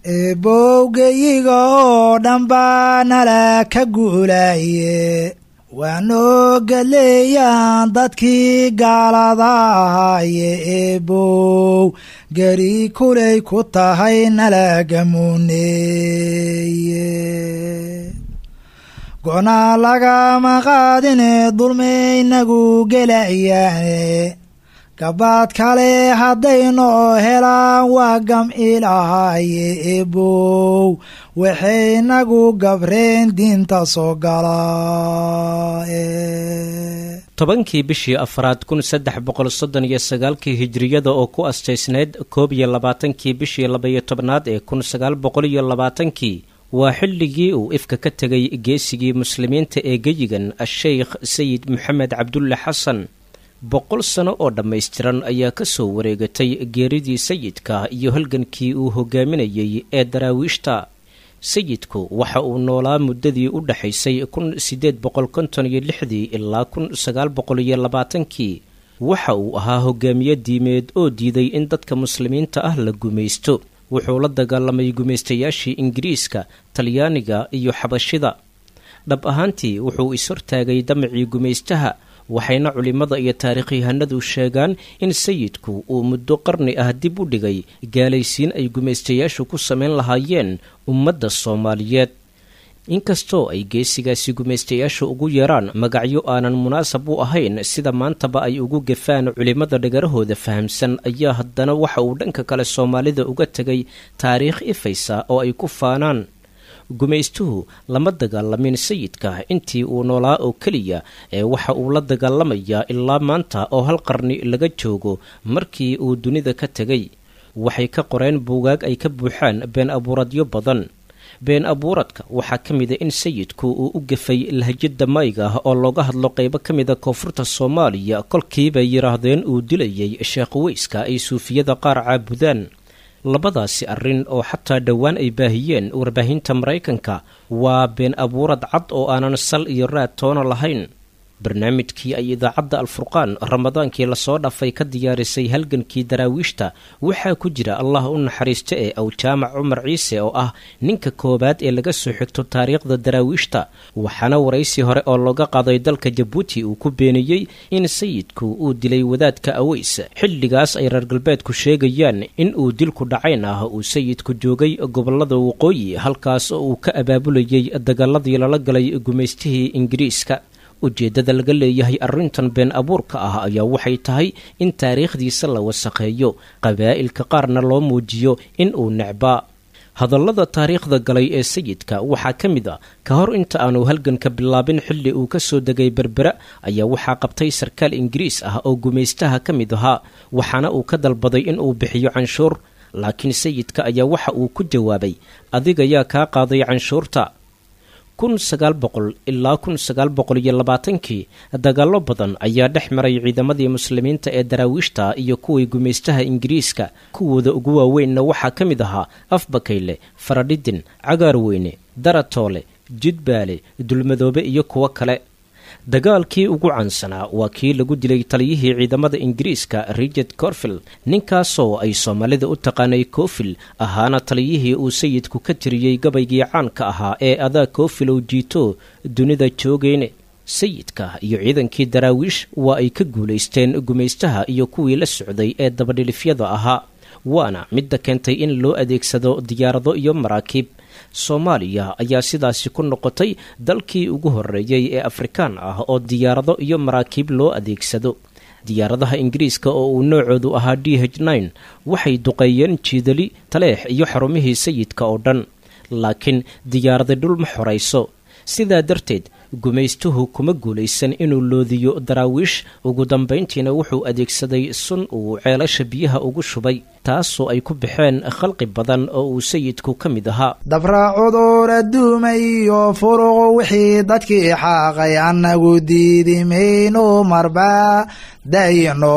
eebowgeyiga oo dhan baa nala ka guulaye waanoo galeeyaan dadkii gaalada ahaye eebow geri kulay ku tahay nalagamuneeye go-naa lagama qaadine dulmaynagu gelayaane gabaad kale haddaynoo helaan waa gam ilaahaye eebow waxaynagu gabreen diinta soo galaa tobankii bishii afraad kun saddex boqol soddon iyo sagaalkii hijiriyada oo ku astaysneyd koob iyo labaatankii bishii labaiyo tobnaad ee kun sagaal boqol iyo labaatankii waa xilligii uu ifka ka tegay geesigii muslimiinta ee geyigan a-sheykh sayid maxamed cabdulle xasan boqol sano oo dhammaystiran ayaa ka soo wareegatay geeridii sayidka iyo halgankii uu hogaaminayay ee daraawiishta sayidku waxa uu noolaa muddadii u dhexaysay kun siddeed boqol konton iyo lixdii ilaa kun sagaal boqol iyo labaatankii waxa uu ahaa hogaamiye diimeed oo diiday in dadka muslimiinta ah la gumaysto wuxuu la dagaalamay gumaystayaashii ingiriiska talyaaniga iyo xabashida dhab ahaantii wuxuu is-hortaagay damacii gumaystaha waxayna culimmada iyo taarikhyahanadu sheegaan in sayidku uu muddo qarni ah dib u dhigay gaalaysiin ay gumaystayaashu ku samayn lahaayeen ummadda soomaaliyeed inkastoo ay geesigaasi gumaystayaashu ugu yeeraan magacyo aanan munaasab u ahayn sida maantaba ay ugu gafaan culimmada dhagarahooda fahamsan ayaa haddana waxa uu dhanka kale soomaalida uga tegay taariikh ifaysa oo ay ku faanaan gumaystuhu lama dagaalamin sayidka intii uu noolaa oo keliya ee waxa uu la dagaalamayaa ilaa maanta oo hal qarni laga joogo markii uu dunida ka tegay waxay ka qoreen buugaag ay ka buuxaan been abuuradyo badan been abuuradka waxaa ka mida in sayidku uu u gafay lahjada mayga ah oo looga hadlo qaybo ka mida koonfurta soomaaliya kolkiibay yidhaahdeen uu dilayay sheekh weyska ay suufiyada qaar caabudaan labadaasi arrin oo xataa dhowaan ay baahiyeen warbaahinta maraykanka waa been abuurad cad oo aanan sal iyo raad toona lahayn barnaamijkii ay idaacadda alfurqaan ramadaankii lasoo dhaafay ka diyaarisay halgankii daraawiishta waxaa ku jira allah u naxariista ee awjaamac cumar ciise oo ah ninka koowaad ee laga soo xigto taariikhda daraawiishta waxaana waraysi hore oo looga qaaday dalka jabuuti uu ku beeniyey in sayidku uu dilay wadaadka aweys xilligaas ay reer galbeedku sheegayaan in uu dilku dhacayn ah uu sayidku joogay gobolada waqooyi halkaas oo uu ka abaabulayay dagaaladii lala galay gumaystihii ingiriiska ujeeddada laga leeyahay arrintan been abuurka ah ayaa waxay tahay in taariikhdiisa la wasakheeyo qabaa'ilka qaarna loo muujiyo in uu necbaa hadallada taariikhda galay ee sayidka waxaa ka mid a ka hor inta aanu halganka bilaabin xilli uu ka soo degay berbera ayaa waxaa qabtay sarkaal ingiriis ah oo gumaystaha ka mid ahaa waxaana uu ka dalbaday in uu bixiyo canshuur laakiin sayidka ayaa waxa uu ku jawaabay adiga yaa kaa qaaday canshuurta kun sagaal boqol ilaa kun sagaal boqol iyo labaatankii dagaallo badan ayaa dhex maray ciidamadii muslimiinta ee daraawiishta iyo kuwii gumaystaha ingiriiska kuwooda ugu waaweynna waxaa ka mid ahaa afbakayle faradhidin cagaarweyne daratoole jidbaale dulmadoobe iyo kuwo kale dagaalkii ugu caansanaa waa kii lagu dilay taliyihii ciidamada ingiriiska richard corfield ninkaasoo ay soomaalida u taqaanay cofil ahaana taliyihii uu sayidku ka tiriyey gabaygii caanka ahaa ee adaa cofilow jiito dunida joogeyne sayidka iyo ciidankii daraawiish waa ay ka guulaysteen gumaystaha iyo kuwii la socday ee dabadhilifyada ahaa waana midda keentay in loo adeegsado diyaarado iyo maraakiib soomaaliya ayaa sidaasi ku noqotay dalkii ugu horreeyey ee afrikaan ah oo diyaarado iyo maraakiib loo adeegsado diyaaradaha ingiriiska oo uu noocoodu ahaa d h nine waxay duqeeyeen jiidali taleex iyo xarumihii sayidka oo dhan laakiin diyaarada dhul ma xorayso sidaa darteed gumaystuhu kuma guulaysan inuu loodiyo daraawiish ugu dambayntiina wuxuu adeegsaday sun uu ceelasha biyaha ugu shubay taasoo ay ku baxeen khalqi badan oo uu sayidku ka mid ahaa dabra cudur adduuma iyo furuq wixii dadkii xaaqay annagu diidi mayno marba dayno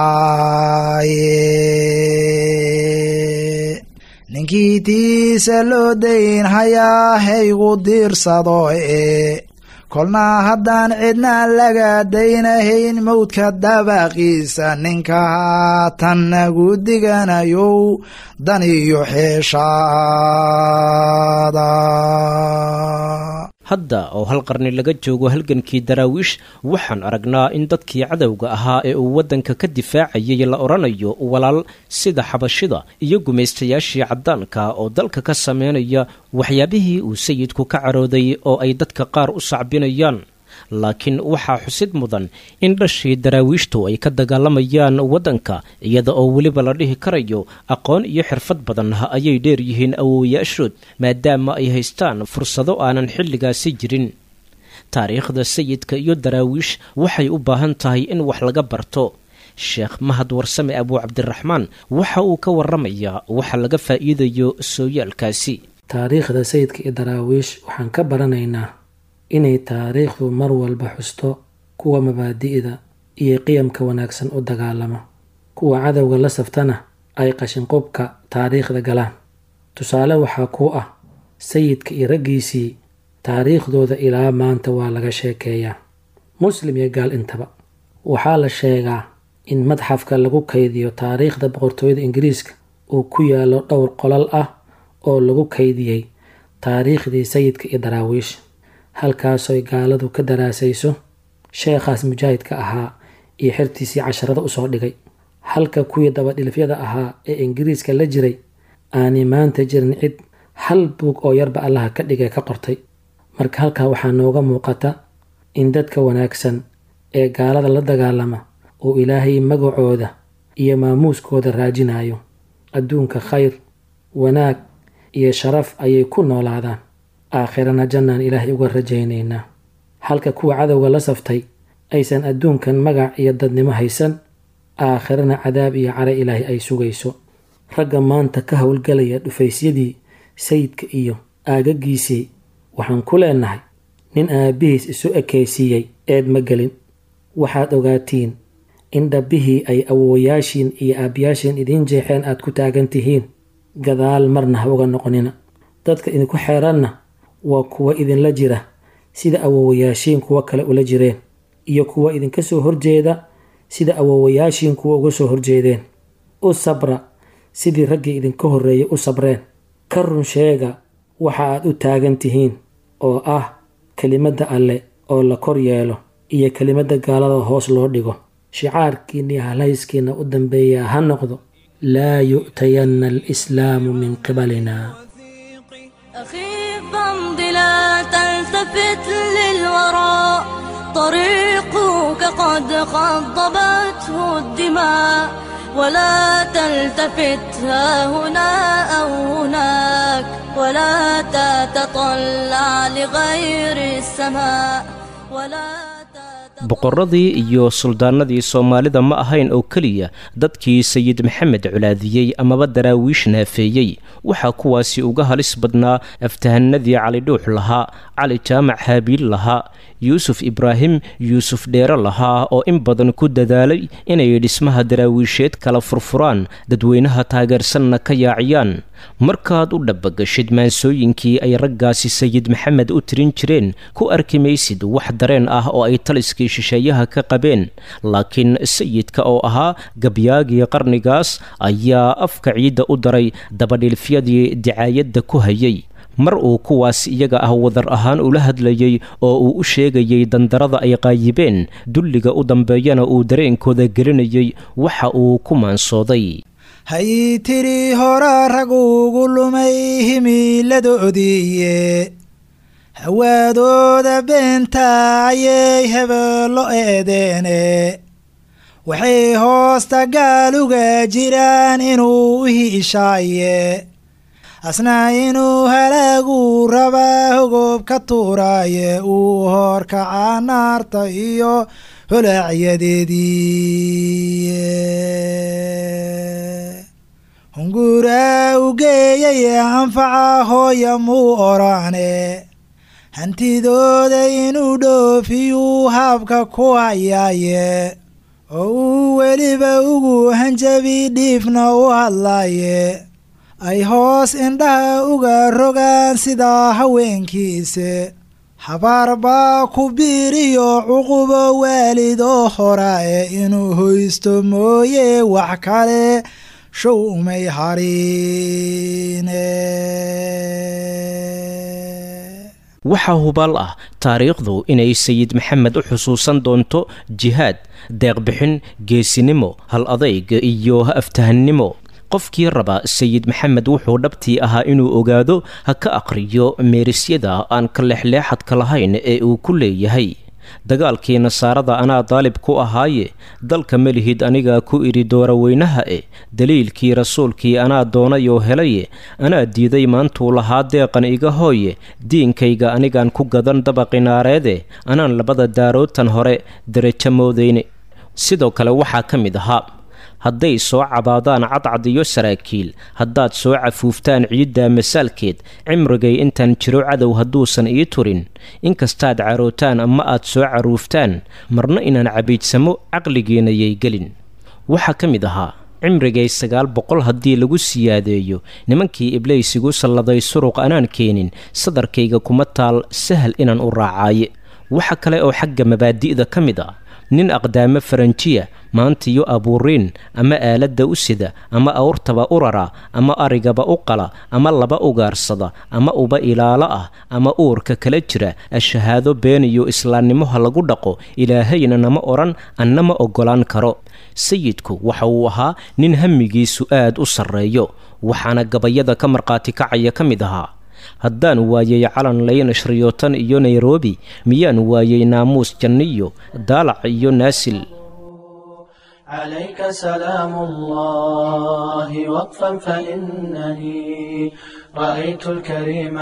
wacaaye ninkii tiisa loo dayn hayaa haygu diirsado ee kolna haddaan cidna laga daynahayn mowdka dabaqiisa ninka haatan nagu diganayow dan iyo xeeshaada hadda oo hal qarni laga joogo halgankii daraawiish waxaan aragnaa in dadkii cadowga ahaa ee uu waddanka ka difaacayay la odhanayo walaal sida xabashida iyo gumaystayaashii caddaanka oo dalka ka sameynaya waxyaabihii uu sayidku ka carooday oo ay dadka qaar u sacbinayaan laakiin waxaa xusid mudan in dhashii daraawiishtu ay ka dagaalamayaan waddanka iyada oo weliba la dhihi karayo aqoon iyo xirfad badan ayay dheer yihiin awoowayaashood maadaama ay haystaan fursado aanan xilligaasi jirin taariikhda sayidka iyo daraawiish waxay u baahan tahay in wax laga barto sheekh mahad warsame abuu cabdiraxmaan waxa uu ka waramayaa waxa laga faa'iidayo sooyaalkaasi taariikhda sayidka iyo daraawiish waxaan ka baranaynaa inay taariikhdu mar walba xusto kuwa mabaadi'da iyo qiyamka wanaagsan u dagaalama kuwa cadowga la saftana ay qashinqubka taariikhda galaan tusaale waxaa ku ah sayidka iyo raggiisii taariikhdooda ilaa maanta waa laga sheekeeyaa muslim iyo gaal intaba waxaa la sheegaa in madxafka lagu kaydiyo taariikhda boqortooyada ingiriiska uu ku yaallo dhowr qolal ah oo lagu kaydiyey taariikhdii sayidka iyo daraawiish halkaasoy gaaladu ka daraasayso sheekhaas mujaahidka ahaa iyo xertiisii casharada usoo dhigay halka kuwii dabadhilifyada ahaa ee ingiriiska la jiray aanay maanta jirin cid hal buug oo yarba allaha ka dhigay ka qortay marka halkaa waxaa nooga muuqata in dadka wanaagsan ee gaalada la dagaalama uu ilaahay magacooda iyo maamuuskooda raajinayo adduunka khayr wanaag iyo sharaf ayay ku noolaadaan aakhirana jannaan ilaahay uga rajaynaynaa halka kuwa cadowga la saftay aysan adduunkan magac iyo dadnimo haysan aakhirana cadaab iyo care ilaahay ay sugayso ragga maanta ka howlgalaya dhufaysyadii sayidka iyo aagagiisii waxaan ku leenahay nin aabbihiis isu ekaysiiyey eed ma gelin waxaad ogaatiin in dhabbihii ay awowayaashiin iyo aabbayaashiin idiin jeexeen aad ku taagan tihiin gadaal marna ha uga noqonina dadka idinku xeeranna waa kuwa idinla jira sida awowayaashiin kuwa kale ula jireen iyo kuwa idinka soo horjeeda sida awowayaashiin kuwa uga soo horjeedeen u sabra sidii raggii idinka horreeyay u sabreen ka run sheega waxa aad u taagan tihiin oo ah kelimadda alle oo la kor yeelo iyo kelimadda gaalada hoos loo dhigo shicaarkiinna iyo halhayskiinna u dambeeyaa ha noqdo laa yu'tayanna alislaamu min qibalina أخي فامض لا تلتفت للوراء طريقك قد خضبته الدماء ولا تلتفت ها هنا أو هناك ولا تتطلع لغير السماء ولا تتطلع boqorradii iyo suldaanadii soomaalida ma ahayn oo keliya dadkii sayid maxamed colaadiyey amaba daraawiish naafeeyey waxaa kuwaasi uga halis badnaa aftahanadii cali dhuux lahaa cali jaamac haabiil lahaa yuusuf ibraahim yuusuf dheere lahaa oo in badan ku dadaalay inay dhismaha daraawiisheed kala furfuraan dadweynaha taageersanna ka yaaciyaan markaad u dhabbagashid maansooyinkii ay raggaasi sayid maxamed u tirin jireen ku arki maysid wax dareen ah oo ay taliskii shisheeyaha ka qabeen laakiin sayidka oo ahaa gabyaagii qarnigaas ayaa afka ciidda u daray dabadhilfyadii dicaayadda ku hayay mar uu kuwaas iyaga ah wadar ahaan ula hadlayey oo uu u sheegayey dandarada ay qaayibeen dulliga u dambeeyana uu dareenkooda gelinayey waxa uu ku maansooday hay tiri hora rag ugu lumay himiiladoodiiye hawaadooda beenta ayay hebeello eedeene waxay hoosta gaaluga jiraan inuu u hiishaaye asna inuu halaagu rabaa hogob ka tuuraaye uu hoorkaca naarta iyo holacyadeedii hunguraa u geeyay anfaca hooya muu oraane hantidooda inuu dhoofiyuu haabka ku hayaaye oo uu weliba ugu hanjabi dhiifna u hadlaaye ay hoos indhaha uga rogaan sidaa haweenkiise habaar baa ku biiriyo cuqubo waalidoo hora ee inuu hoysto mooye wax kale show umay hariine waxaa hubaal ah taariikhdu inay sayid maxamed u xusuusan doonto jihaad deeqbixin geesinimo hal adayg iyo aftahannimo qofkii raba sayid maxamed wuxuu dhabtii ahaa inuu ogaado ha ka aqriyo meerisyada aan ka leexleexadka lahayn ee uu ku leeyahay dagaalkii nasaarada anaa daalib ku ahaaye dalka melihid anigaa ku idhi dooraweynaha e daliilkii rasuulkii anaa doonayoo helaye anaa diiday maantuu lahaa deeqan iga hooye diinkayga anigaan ku gadan dabaqinaareede anaan labada daarootan hore derajo moodayne sidoo kale waxaa ka mid ahaa hadday soo cabaadaan cadcad iyo saraakiil haddaad soo cafuuftaan ciiddaa masaalkeed cimrigay intaan jiro cadow hadduusan ii turin inkastaad carootaan ama aad soo caruuftaan marna inaan cabiidsamo caqligiinayay gelin waxaa ka mid ahaa cimrigay sagaal boqol haddii lagu siyaadeeyo nimankii ibleysigu salladay suruq anaan keenin sadarkayga kuma taal sahal inaan u raacaaye waxa kale oo xagga mabaadi'da ka mid ah nin aqdaamo faranjiya maantiyo abuuriin ama aaladda u sida ama awrtaba u rara ama arigaba u qala ama laba ugaarsada ama uba ilaalo ah ama uurka kala jira ashahaado been iyo islaamnimoha lagu dhaqo ilaahayna nama odhan anna ma oggolaan karo sayidku waxa uu ahaa nin hamigiisu aad u sarreeyo waxaana gabayada ka markhaati kacaya ka mid ahaa haddaan waayay calan laynashriyootan iyo nairobi miyaan waayay naamuus janniyo daalac iyo naasil عليك سلام الله وقفا فإنني رأيت الكريم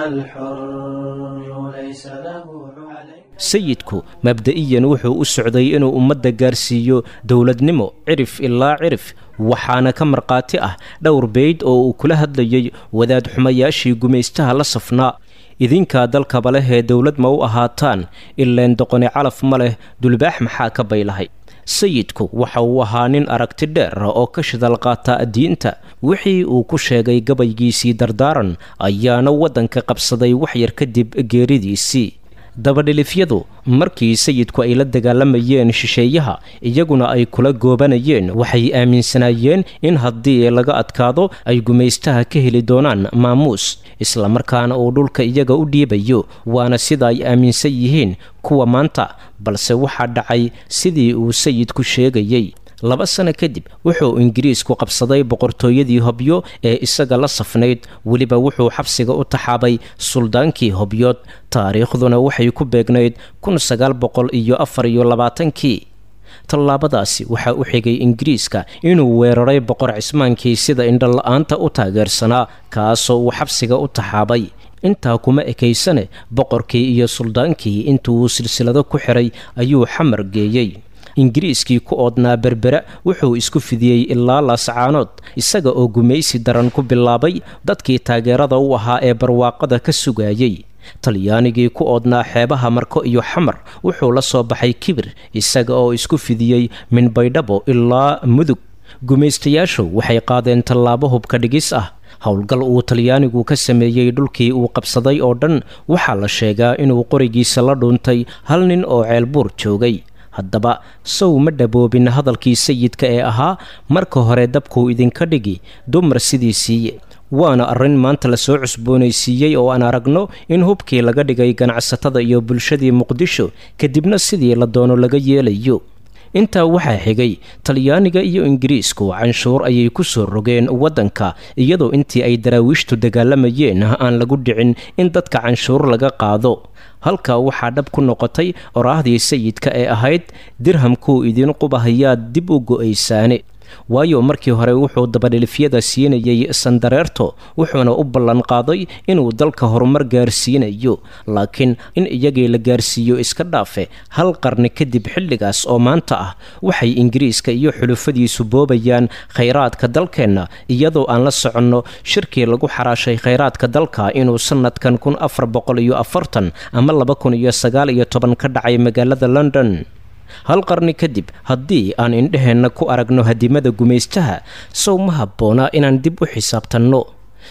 الحر ليس له عليك sayidku mabda'iyan wuxuu u socday inuu ummadda gaarsiiyo dowladnimo cirif ilaa cirif waxaana ka markhaati ah dhowr beyd oo uu kula hadlayay wadaad xumayaashii gumaystaha la safnaa idinkaa dalkaba leh ee dowlad ma u ahaataan ileen doqoni calaf ma leh dulbaax maxaa ka baylahay sayidku waxa uu ahaa nin aragti dheer oo ka shidal qaata diinta wixii uu ku sheegay gabaygiisii dardaaran ayaana waddanka qabsaday waxyar kadib geeridiisii dabadhilifyadu markii sayidku ay la dagaalamayeen shisheeyaha iyaguna ay kula goobanayeen waxay aaminsanaayeen in haddii laga adkaado ay gumaystaha ka heli doonaan maamuus islamarkaana uu dhulka iyaga u dhiibayo waana sida ay aaminsan yihiin kuwa maanta balse waxaa dhacay sidii uu sayidku sheegayey laba sano kadib wuxuu ingiriisku qabsaday boqortooyadii hobyo ee isaga la safnayd weliba wuxuu xabsiga u taxaabay suldaankii hobyood taariikhduna waxay ku beegnayd kun sagaal boqol iyo afar iyo labaatankii tallaabadaasi waxaa u xigay ingiriiska inuu weeraray boqor cismaankii sida indhola-aanta u taageersanaa kaasoo uu xabsiga u taxaabay intaa kuma ekaysane boqorkii iyo suldaankii intuu silsilado ku xiray ayuu xamar geeyey ingiriiskii ku oodnaa berbera wuxuu isku fidiyey ilaa laascaanood isaga oo gumaysi daran ku bilaabay dadkii taageerada u ahaa ee barwaaqada ka sugayey talyaanigii ku oodnaa xeebaha marko iyo xamar wuxuu la soo baxay kibir isaga oo isku fidiyey min baydhabo ilaa mudug gumaystayaashu waxay qaadeen tallaabo hubka dhigis ah howlgal uu talyaanigu ka sameeyey dhulkii uu qabsaday oo dhan waxaa la sheegaa inuu qorigiisa la dhuuntay hal nin oo ceelbuur joogay haddaba sow ma dhaboobin hadalkii sayidka ee ahaa marka hore dabkuu idinka dhigi dumar sidii siiye waana arrin maanta lasoo cusboonaysiiyey oo aan aragno in hubkii laga dhigay ganacsatada iyo bulshadii muqdisho kadibna sidii la doono laga yeelayo intaa waxaa xigay talyaaniga iyo ingiriisku canshuur ayay ku soo rogeen waddanka iyadoo intii ay daraawiishtu dagaalamayeen aan lagu dhicin in dadka canshuur laga qaado halkaa waxaa dhab ku noqotay oraahdii sayidka ee ahayd dirhamkuu idiin qubahayaad dib u go'aysaane waayo markii hore wuxuu dabadhilifyada siinayey sandareerto wuxuuna u ballanqaaday inuu dalka horumar gaarsiinayo laakiin in iyagii la gaarsiiyo iska dhaafe hal qarni kadib xilligaas oo maanta ah waxay ingiriiska iyo xulufadiisu boobayaan khayraadka dalkeenna iyadoo aan la soconno shirkii lagu xaraashay khayraadka dalka inuu sannadkan kun afar boqol iyo afartan ama laba kun iyo sagaal iyo toban ka dhacay magaalada london hal qarni kadib haddii aan indheheenna ku aragno hadimada gumaystaha sow ma habboonaa inaan dib u xisaabtanno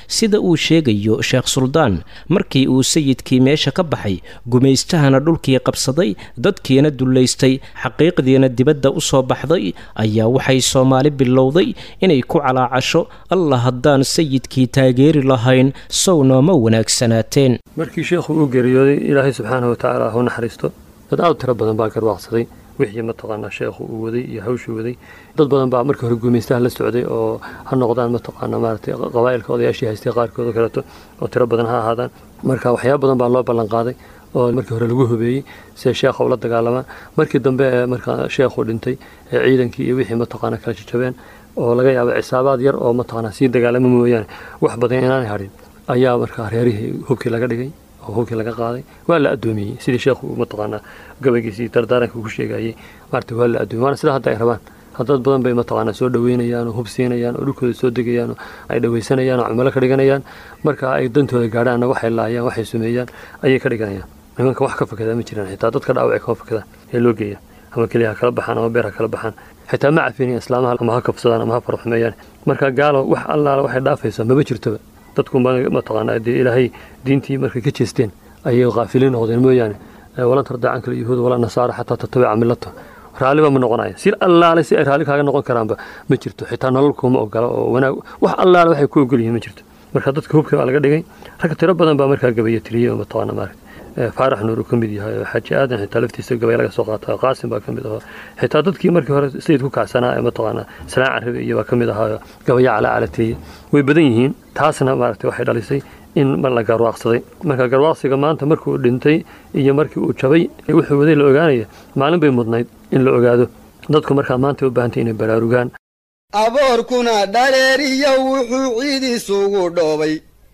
sida uu sheegayo sheekh suldaan markii uu sayidkii meesha ka baxay gumaystahana dhulkii qabsaday dadkiina dullaystay xaqiiqdiina dibadda u soo baxday ayaa waxay soomaali bilowday inay ku calaacasho allah haddaan sayidkii taageeri lahayn sow nooma wanaagsanaateen markii sheekhu uu geeriyooday ilaahay subxaanahu watacaala ha u naxariisto dad aad u tiro badan baa garwaaqsaday wixii mataqaanaa sheekhu uu waday iyo hawshuu waday dad badan baa markii hore gumaystaha la socday oo ha noqdaan mataqaanaa maaragtay qabaa'ilka odayaashii haystay qaarkood oo kaleeto oo tiro badan ha ahaadaan marka waxyaaba badan baa loo ballan qaaday oo markii hore lagu hubeeyey siday sheekha ula dagaalamaan markii dambe ee markaa sheekhu dhintay ee ciidankii iyo wixii mataqaanaa kala jajabeen oo laga yaaba cisaabaad yar oo mataqaanaa sii dagaalama mooyaane wax badan inaanay hadhin ayaa markaa reerihii hubkii laga dhigay oo hubkii laga qaaday waa la addoomiyey sidii sheekhu mataqaanaa gabaygiisii dardaaranka ku sheegayey maarata waa la addoomiyey waana sida hadda ay rabaan dad badan bay mataqaanaa soo dhaweynayaan oo hub siinayaan oo dhulkooda soo degayaan oo ay dhawaysanayaan oo cumalo ka dhiganayaan marka ay dantooda gaadhaanna waxay laayaan waxay sumeeyaan ayay ka dhiganayaan nimanka wax ka fakadaa ma jiraan xitaa dadka dhaawacay kama fakadaan ee loo geeya ama keliya ha kala baxaan ama beer ha kala baxaan xitaa ma cafinayan islaamaha ama ha kabsadaan ama ha farxumeeyaan marka gaalo wax allaala waxay dhaafaysaa maba jirtoba dadku mataqaanaa dee ilaahay diintii markay ka jeesteen ayay kaafiliin noqdeen mooyaane walan tardaa canka yahuud walaa nasaara xataa tatabica millato raalliba ma noqonaya si allaale si ay raalli kaaga noqon karaanba ma jirto xitaa nolol kuuma ogola oo wanaag wax allaale waxay ku ogol yihiin ma jirto marka dadka hubka baa laga dhigay rag tiro badan baa markaa gabaya tiriyey oo mataqaana maaragta faarax nuur uu ka mid yahay xaaji aadan xitaa laftiisa gabay laga soo qaata qaasim baa ka mid ahaa xitaa dadkii markii hore sayid ku kacsanaa ee mataqaanaa salaan carabi iyo baa ka mid ahaa gabaya calaa calateeye way badan yihiin taasna maaragtay waxay dhalisay in ma la garwaaqsaday marka garwaaqsiga maanta markuu dhintay iyo markii uu jabay wuxuu waday la ogaanaya maalin bay mudnayd in la ogaado dadku markaa maanta u baahantay inay baraarugaan aboorkuna dhaleeriyo wuxuu ciid isugu dhoobay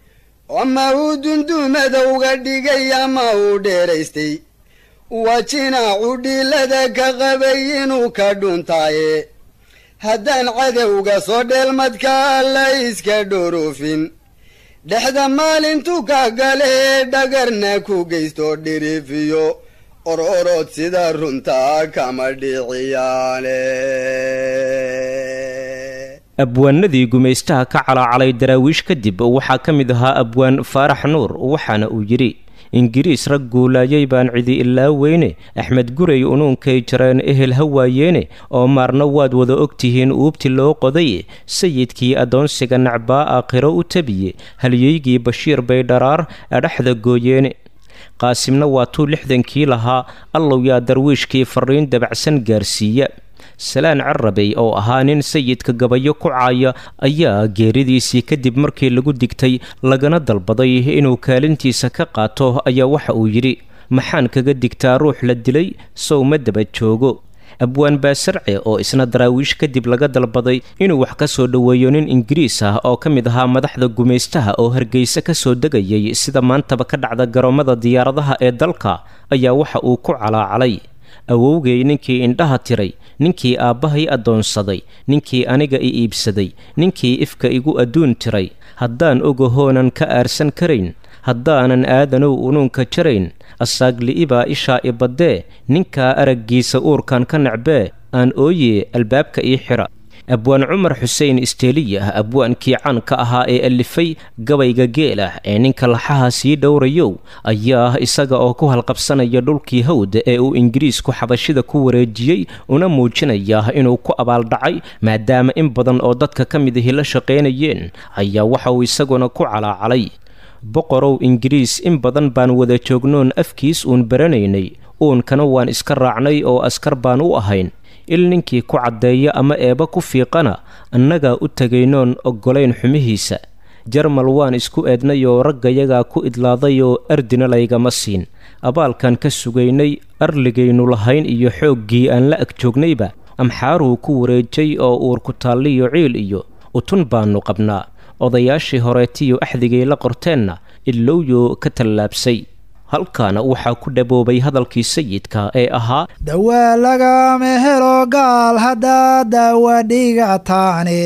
ama uu dundumadowga dhigay ama uu dheeraystay waa jinaacu dhiilada ka qabay inuu ka dhuntaaye haddaan cadowga soo dheelmadkaa la iska dhorofin dhexda maalintu ka galee dhagarna ku geysto dhirifiyo ororod sida runtaa kama dhiciyaane abwaanadii gumaystaha ka calaacalay daraawiish kadib waxaa ka mid ahaa abwaan faarax nuur waxaana uu yidhi ingiriis rag guulaayay baan cidi ilaa weyne axmed gurey unuunkay jareen ehel ha waayeene oo maarna waad wada ogtihiin uubti loo qoday sayidkii addoonsiga nacbaa aakhiro u tabiye halyeygii bashiir bay dharaar adhaxda gooyeene qaasimna waa tuu lixdankii lahaa allow yaa darwiishkii farriin dabacsan gaarsiiya salaan carabey oo ahaa nin sayidka gabayo ku caaya ayaa geeridiisii kadib markii lagu digtay lagana dalbaday inuu kaalintiisa ka qaato ayaa waxa uu yidhi maxaan kaga digtaa ruux la dilay sow ma daba joogo abwaan baasarce oo isna daraawiish kadib laga dalbaday inuu wax ka soo dhoweeyo nin ingiriis ah oo ka mid ahaa madaxda gumaystaha oo hargeysa ka soo degayay sida maantaba ka dhacda garoomada diyaaradaha ee dalka ayaa waxa uu ku calaacalay awowgay ninkii indhaha tiray ninkii aabbahay addoonsaday ninkii aniga i iibsaday ninkii ifka igu adduun tiray haddaan ogahoonan ka aarsan karayn haddaanan aadanow unuunka jarayn asaagli'ibaa ishaa i baddee ninkaa araggiisa uurkan ka nacbee aan ooye albaabka ii xidha abwaan cumar xuseen isteeliyah abwaankii caanka ahaa ee alifay gabayga geel ah ee ninka laxaha sii dhowrayow ayaa isaga oo ku halqabsanaya dhulkii hawd ee uu ingiriisku xabashida ku wareejiyey una muujinaya inuu ku abaaldhacay maadaama in badan oo dadka ka mid ahi la shaqaynayeen ayaa waxa uu isaguna ku calaacalay boqorow ingiriis in badan baan wada joognoon afkiis uun baranaynay uunkana waan iska raacnay oo askar baan u ahayn il ninkii ku caddeeya ama eeba ku fiiqana annagaa u tegaynoon oggolayn xumihiisa jarmal waan isku eednay oo raggayagaa ku idlaaday oo ardina laygama siin abaalkan ka sugaynay arligaynu lahayn iyo xooggii aan la ag joognayba amxaaruu ku wareejay oo uur ku taalliyo ciil iyo utun baannu qabnaa odayaashii horeetiyo axdigay la qorteenna ilowyo ka tallaabsay halkaana waxaa ku dhaboobay hadalkii sayidka ee ahaa dawaa lagama helo gaal haddaa daawa dhigataane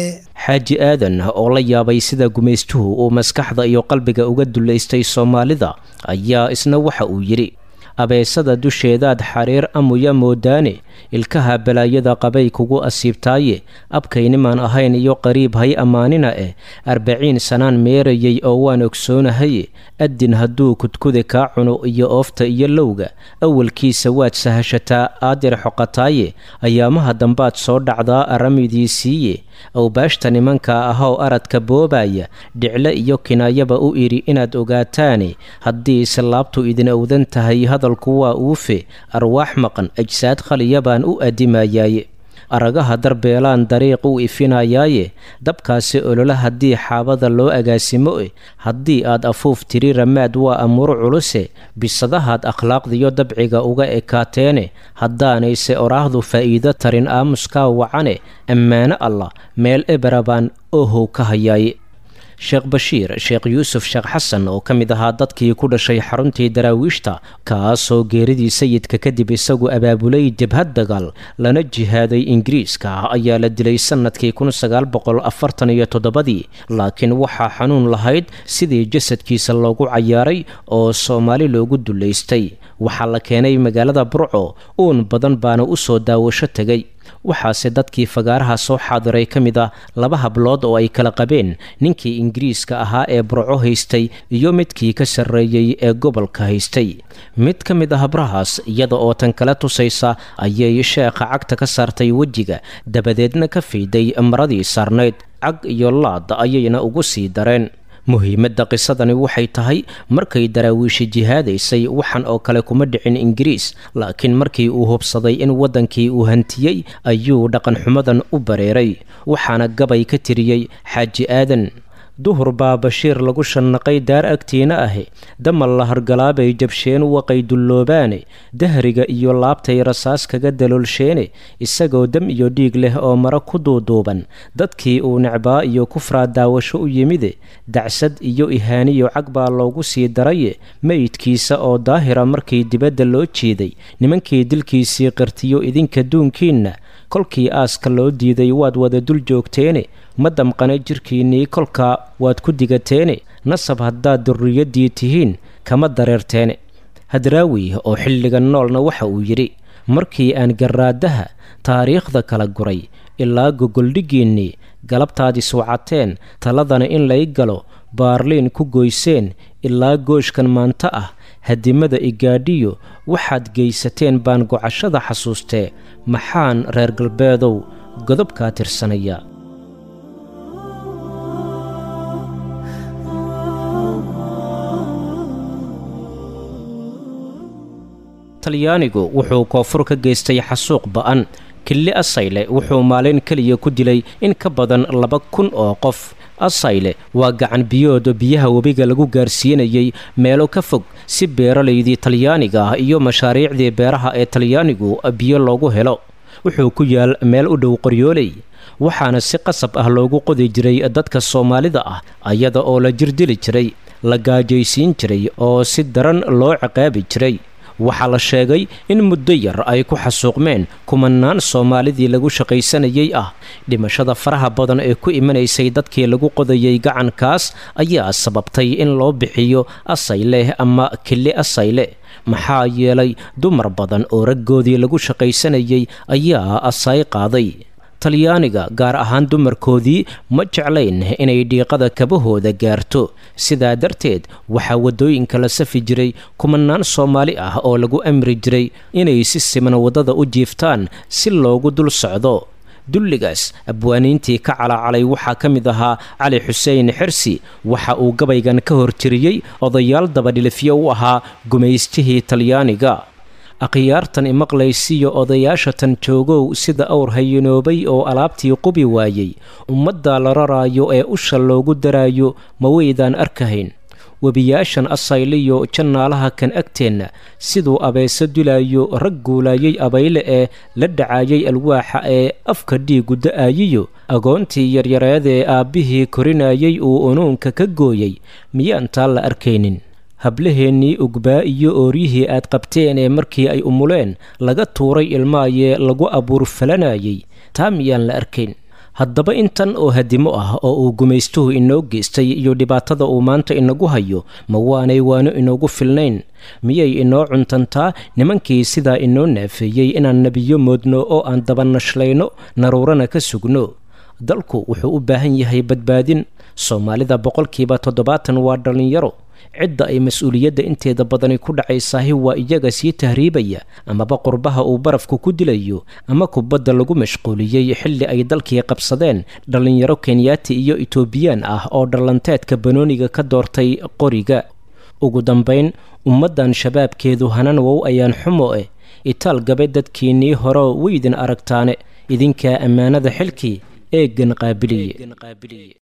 xaaji aadan oo la yaabay sida gumaystuhu uu maskaxda iyo qalbiga uga dullaystay soomaalida ayaa isna waxa uu yidhi abeesada dusheedaad xariir amuya moodaane ilkaha balaayada qabay kugu asiibtaaye abkaynimaan ahayn iyo qariib hay ammaanina eh arbaciin sanaan meerayay oo waan ogsoonahaye addin hadduu kudkuda kaa cuno iyo oofta iyo lowga awalkiisa waad sahashataa aadir xoqataaye ayaamaha dambaad soo dhacdaa aramidiisiiye awbaashta nimanka ahoo aradka boobaya dhicle iyo kinaayaba u idhi inaad ogaataane haddii islaabtu idin owdan tahay hadalku waa uufe arwaax maqan ajsaad khaliya baan u addimayaaye aragaha darbeelaan dariiq u ifinayaaye dabkaasi ololo haddii xaabada loo agaasimo e haddii aad afuuf tiri ramaad waa amuur culuse bisadahaad akhlaaqdiyo dabciga uga ekaateene haddaanayse oraahdu faa'iido tarin aamuskaa wacane ammaano allah meel ebera baan ohow ka hayaaye sheekh bashiir sheekh yuusuf sheekh xasan oo ka mid ahaa dadkii ku dhashay xaruntii daraawiishta kaasoo geeridii sayidka kadib isagu abaabulay jabhad dagaal lana jihaaday ingiriiska ayaa la dilay sannadkii ii laakiin waxaa xanuun lahayd sidii jasadkiisa loogu cayaaray oo soomaali loogu dullaystay waxaa la keenay magaalada burco uun badan baana u soo daawasho tegay waxaase dadkii fagaaraha soo xaadiray ka mid ah laba hablood oo ay kala qabeen ninkii ingiriiska ahaa ee burco haystay iyo midkii ka sarreeyey ee gobolka haystay mid ka mid ah habrahaas iyada oo tan kala tusaysa ayay sheekha cagta ka saartay wejiga dabadeedna ka fiiday maradii saarnayd cag iyo laad ayayna ugu sii dareen muhiimadda qisadani waxay tahay markay daraawiishi jihaadaysay waxan oo kale kuma dhicin ingiriis laakiin markii uu hubsaday in waddankii uu hantiyey ayuu dhaqanxumadan u bareeray waxaana gabay ka tiriyey xaaji aadan duhur baa bashiir lagu shannaqay daar agtiina ahi damal la hargalaabay jabsheen waqay dulloobaane dahriga iyo laabtay rasaas kaga daloolsheene isagoo dam iyo dhiig leh oo mara ku duuduuban dadkii uu necbaa iyo kufraa daawasho u yimide dacsad iyo ihaaniyo cag baa loogu sii daraye meydkiisa oo daahira markii dibadda loo jeeday nimankii dilkiisii qirtiyo idinka duunkiinna kolkii aaska loo diiday waad wada dul joogteene ma damqana jirkiinnii kolkaa waad ku digateene nasab haddaad durriyaddii tihiin kama dareerteene hadraawi oo xilliga noolna waxa uu yidhi markii aan garraadaha taariikhda kala guray ilaa gogoldhiggiinnii galabtaad iswacateen taladana in lay galo baarliin ku goyseen ilaa gooshkan maanta ah hadimada igaadhiyo waxaad geysateen baan gocashada xasuustee maxaan reer galbeedow godobkaa tirsanaya talyaanigu wuxuu koonfur ka geystay xasuuq ba'an killi asayle wuxuu maalin keliya ku dilay in ka badan laba kun oo qof asayle waa gacan biyooda biyaha webiga lagu gaarsiinayay meelo ka fog si beeralaydii talyaaniga ah iyo mashaariicdii beeraha ee talyaanigu biyo loogu helo wuxuu ku yaal meel u dhow qoryooley waxaana si qasab ah loogu qodi jiray dadka soomaalida ah ayada oo la jirdili jiray la gaajaysiin jiray oo si daran loo ciqaabi jiray waxaa la sheegay in muddo yar ay ku xasuuqmeen kumanaan soomaalidii lagu shaqaysanayay ah dhimashada faraha badan ee ku imanaysay dadkii lagu qodayay gacankaas ayaa sababtay in loo bixiyo asayleh ama kili asayle maxaa yeelay dumar badan oo raggoodii lagu shaqaysanayay ayaa asay qaaday talyaaniga gaar ahaan dumarkoodii ma jeclayn inay dhiiqada kabahooda gaarto sidaa darteed waxaa waddooyinka la safi jiray kumanaan soomaali ah oo lagu amri jiray inay si siman waddada u jiiftaan si loogu dul socdo dulligaas abwaaniintii ka calacalay waxaa ka mid ahaa cali xuseen xirsi waxa uu gabaygan ka hortiriyey odayaal dabadhilifyo u ahaa gumaystihii talyaaniga akhyaartan imaqlaysiyo odayaashatan joogow sida awr hayinoobay oo alaabtii qubi waayey ummadda la raraayo ee usha loogu daraayo ma weydaan arkahayn webiyaashan asayliyo jannaalaha kan agteenna siduu abeeso dilaayo rag guulaayay abayle ee la dhacaayay alwaaxa ee afka dhiigu da-aayiyo agoontii yaryareedee aabbihii korinayay uu unuunka ka gooyey miyaan taa la arkaynin hablaheennii ugbaa iyo ooryihii aad qabteen ee markii ay umuleen laga tuuray ilmaayee lagu abuur falanayay taa miyaan la arkayn haddaba intan oo hadimo ah oo uu gumaystuhu inoo geystay iyo dhibaatada uu maanta inagu hayo ma waanay waano inoogu filnayn miyay inoo cuntantaa nimankii sidaa inoo naafeeyey inaan nebiyo moodno oo aan dabanashlayno naruurana ka sugno dalku wuxuu u baahan yahay badbaadin soomaalida boqolkiiba toddobaatan waa dhallinyaro cidda ay mas-uuliyadda inteeda badani ku dhacaysaahi waa iyaga sii tahriibaya amaba qurbaha uu barafku ku dilayo ama kubadda lagu mashquuliyey xilli ay dalkii qabsadeen dhallinyaro kenyaati iyo etoobiyaan ah oo dhallanteedka banooniga ka doortay qoriga ugu dambayn ummaddan shabaabkeedu hanan wow ayaan xumo eh itaal gabe dadkiinnii hore weydin aragtaane idinkaa ammaanada xilkii eeggan qaabiliye